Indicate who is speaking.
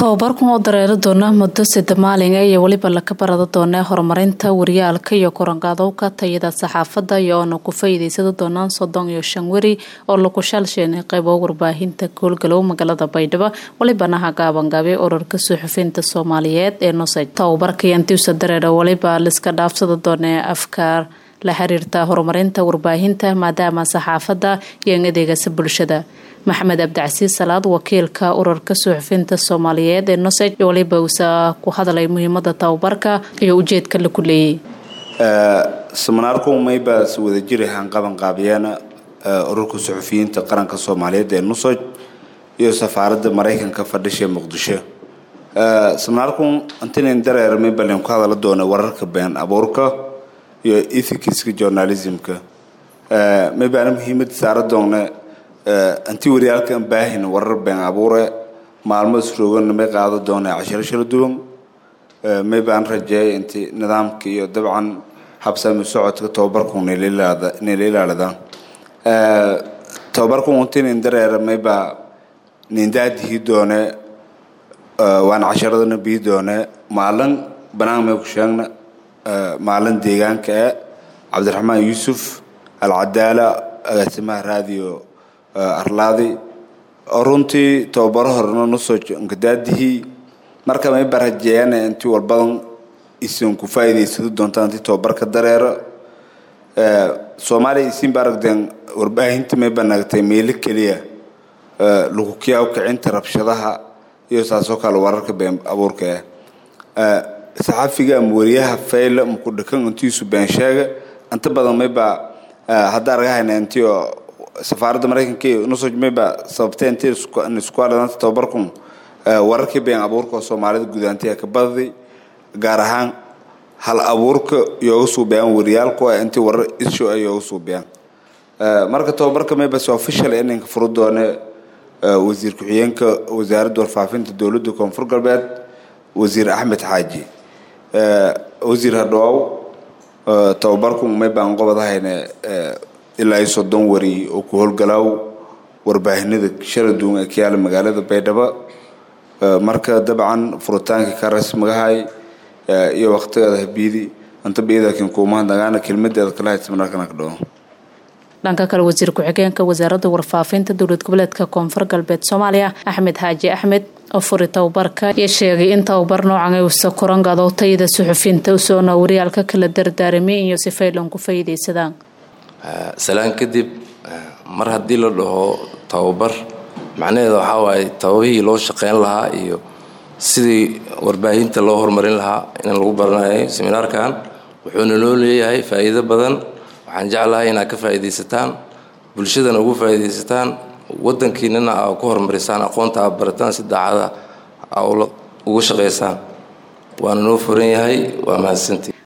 Speaker 1: tababarkan oo dareeri doona muddo sida maalin iyo weliba laka barada doona horumarinta waryaalka iyo koranqaadowka tayada saxaafada iyo oona ku faa'iideysada doonaan soddon iyo shan weri oo lagu shaalsheenay qaybo warbaahinta goolgalow magaalada baydhabo welibana hagaabangaabay ururka suxufiyiinta soomaaliyeed ee nosaj tababarkii antiusa dareera weliba liska dhaafsada doona afkaar la xiriirta horumarinta warbaahinta maadaama saxaafada iyo adeegasa bulshada maxamed cabdicasiis salaad wakiilka ururka suxufiyiinta soomaaliyeed ee nosej waliba uusa ku hadlay muhiimada tababarka iyo ujeedka laku leeyay
Speaker 2: seminaarku mayba si wada jiri hanqaban qaabiyeena ururka suxufiyiinta qaranka soomaaliyeed ee nusoj iyo safaaradda maraykanka fadhisha muqdisho seminaarku antinin dareer maybalin ku hadala doona wararka been abuurka iyo ethicska journalismka maybaana muhiimada saara doona anti waryaalkan baahin warar been abuure maalmo isrooganna may qaado doona cashiro shara duwan may baan rajeeyay inti nidaamka iyo dabcan habsami socodka tababarku nila ilaalidaan tababarku untinin dareera maybaa nindaadihii doone waan casharadana bii doone maalin banaan may ku sheegna maalin deegaanka e cabdiraxmaan yuusuf alcadaala agaasimaha raadiyo arlaadi oo runtii tababaro horena nusoo nkadaadihii marka mayba rajeeyana intii walbadan isin ku faa'iidaysado doontaan intii tababarka dareero soomaaliya isinba aragdeen warbaahinta mayba nagatay meelo keliya lagu kiyaaw kicinta rabshadaha iyo saasoo kale wararka been abuurka ah saxafiga ama wariyaha fayla maku dhakan intiisu been sheega inta badan mayba hadda argahayna intii oo safaaradda maraykanka iyo nusoj mayba sababtay intii isku adhanaanta tababarkun wararkii been abuurka oo soomaalida gudaantiya ka badaday gaar ahaan hal abuurka yooga suubiyaan wariyaalku ah intii warar isho ay yooga suubiyaan marka tababarka mayba si official ininka furu doone wasiir ku-xigeenka wasaaradda warfaafinta dowladda koonfur galbeed wasiir axmed xaaji wasiir hadhoow tababarku maybaan qobadahayne ilaa iyo soddon wari oo ku howlgalaaw warbaahinada shala duwan ee ka yaala magaalada baydhabo marka dabcan furitaankii ka rasmigahay iyo waqtigeeda habiidi anta biidakin kuumahadnagaana kelmadeeda kala haysa mararkana ka dhawo
Speaker 1: dhanka kale wasiir ku-xigeenka wasaaradda warfaafinta dowlad goboleedka koonfur galbeed soomaaliya axmed xaaji axmed oo furi tababarka iyo sheegay in tababar noocan uusa korangado tayada suxufiyiinta usoona waryaalka kala dardaaramay iyo si faylan ku faa'iidaysadaan
Speaker 3: salaan kadib mar haddii la dhaho tababar macnaheeda waxaa waaye tababihii loo shaqeyn lahaa iyo sidii warbaahinta loo horumarin lahaa in lagu baranayo seminaarkan wuxuuna loo leeyahay faa'iido badan waxaan jeclahay inaad ka faa'iidaysataan bulshadana ugu faa'iidaysataan waddankiinana aa ku horumarisaan aqoonta aad barataan si daacada aa uga shaqaysaan waana noo furan yahay waa mahadsantii